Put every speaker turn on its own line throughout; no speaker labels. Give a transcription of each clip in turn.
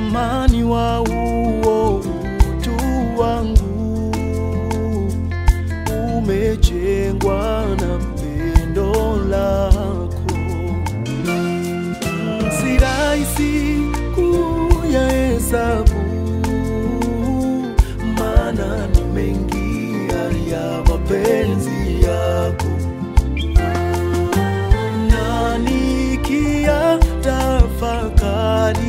thamani wa uo utu wangu umejengwa na pendo lako, si rahisi kuyahesabu, maana ni mengi ya mapenzi yako na nikia tafakari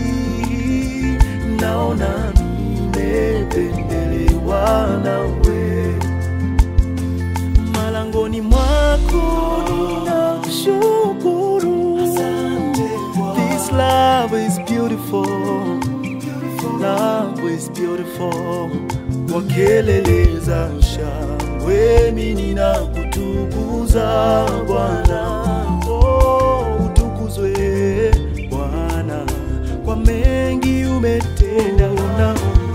naona nimependelewa nawe malangoni mwako ninakushukuru This love is beautiful Love is beautiful Kwa kelele za shangwe mimi ninakutukuza Bwana oh, utukuzwe Bwana kwa mengi umetenda unaona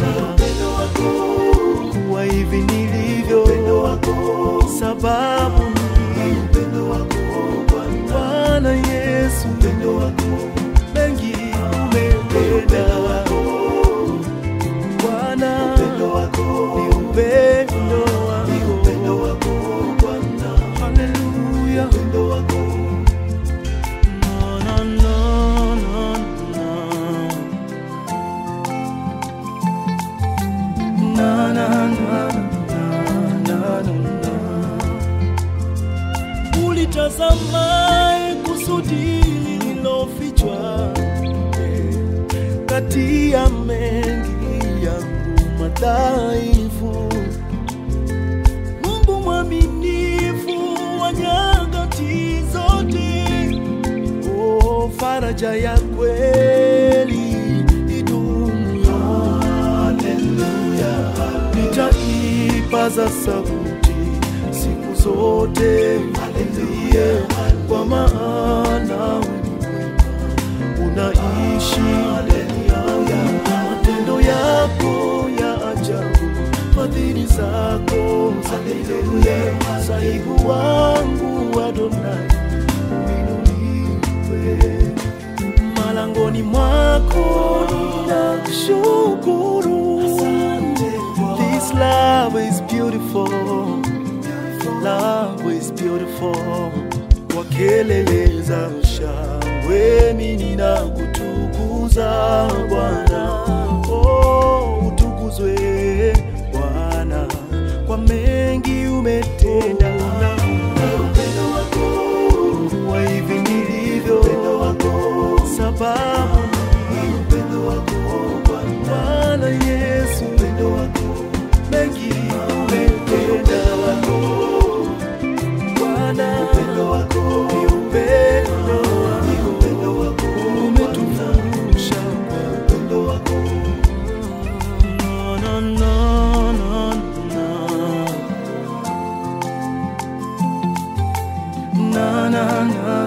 kuwa hivi nilivyo sababu ni Bwana Yesu mengi umetenda Bwana ni upendo wako Haleluya Na, na, na, na, na. Na, na, na, na, na, na, na. Ulitazamaye kusudi lililofichwa eh, kati ya mengi yangu madhaifu. Mungu mwaminifu wa nyakati zote, oh, faraja ya kweli idumu. Haleluya, nitaipaza sauti siku zote, haleluya, kwa maana wewe ni mwema, unaishi haleluya, matendo yako ya ajabu, fadhili zako za milele, sahibu wangu Adonai, uinuliwe malangoni mwako ninakushukuru. This love is beautiful, love is beautiful. Kwa kelele za shangwe mimi ninakutukuza Bwana, oh, utukuzwe Bwana kwa mengi umetenda na upendo wako wa hivi nilivyo sababu ni upendo wako Bwana Yesu mengi umetenda Bwana ni upendo wako umetufundisha na, na, na, na, na. Na, na, na,